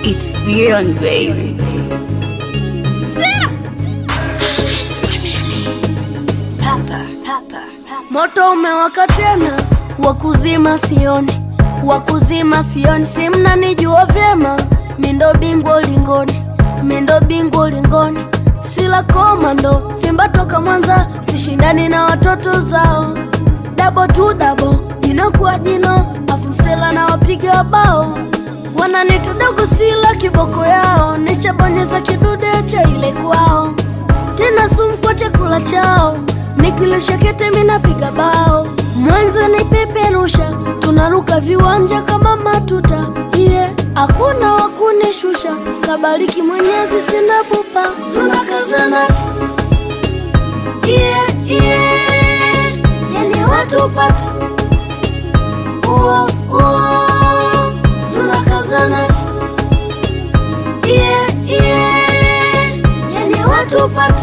It's beyond baby. Papa, papa, papa. Moto umewaka tena, wakuzima sioni, wakuzima sioni, si mnanijua vyema, mindo bingwa ulingoni, mindo bingwa ulingoni, sila komando, Simba toka Mwanza, sishindani na watoto zao, dabo tu dabo, jino kwa jino, afu msela na wapiga bao, wananita dogo, sila kiboko yao, nishabonyeza kidude cha ile kwao tena sumu kwa chakula chao, nikilisha kete minapiga bao, mwanzo ni peperusha, tunaruka viwanja kama matuta iye hakuna wakunishusha, kabariki Mwenyezi, sina pupa, tunakazana iye iye, yani watu pata uo uo, tunakazana iye iye, yani watu pata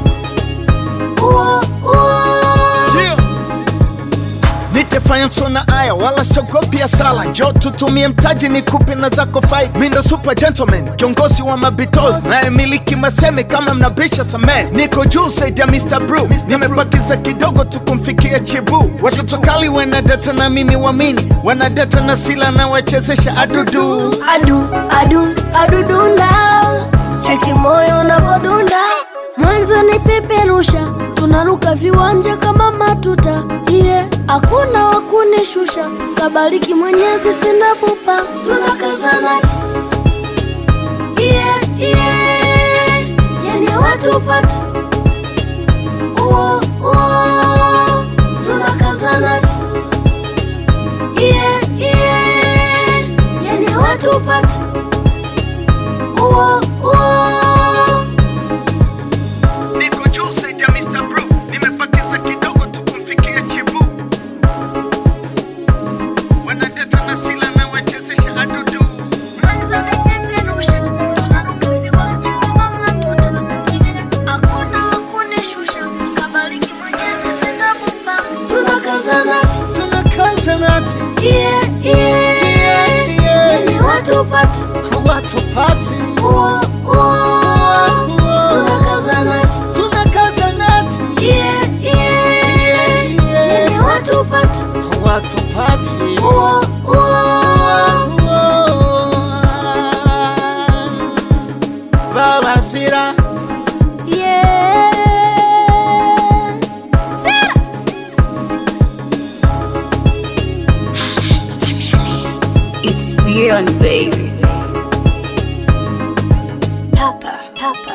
uo uo Yeah. Nitefanya sona aya wala siogopi sala, njo tutumie mtaji ni kupi na zako fight. Mi ndo super gentleman, kiongozi wa mabitos naye miliki maseme kama mnabisha samee. Niko juu saidi ya Mr. Brew, nimebakiza kidogo tu kumfikia chibu. Watoto kali wanadata na mimi wamini, wanadata na sila na wachezesha adudu. adu adu adudunda cheki moyo unavodunda mwanzo ni peperusha tunaruka viwanja kama matuta iye hakuna wakunishusha kabariki mwenyezi sina pupa tunakazana iye iye yani watu pata uo uo tunakazana iye iye yani watu pata uo uo Niko juu saidi ya Mr. Brew, nimebakiza kidogo tu kumfikia chibu. Wanadata na sila na wachezesha adudu. Tunakazanati, watu pati. Tunakazanati, watu pati. Baba Sira. It's beyond baby. Papa, papa.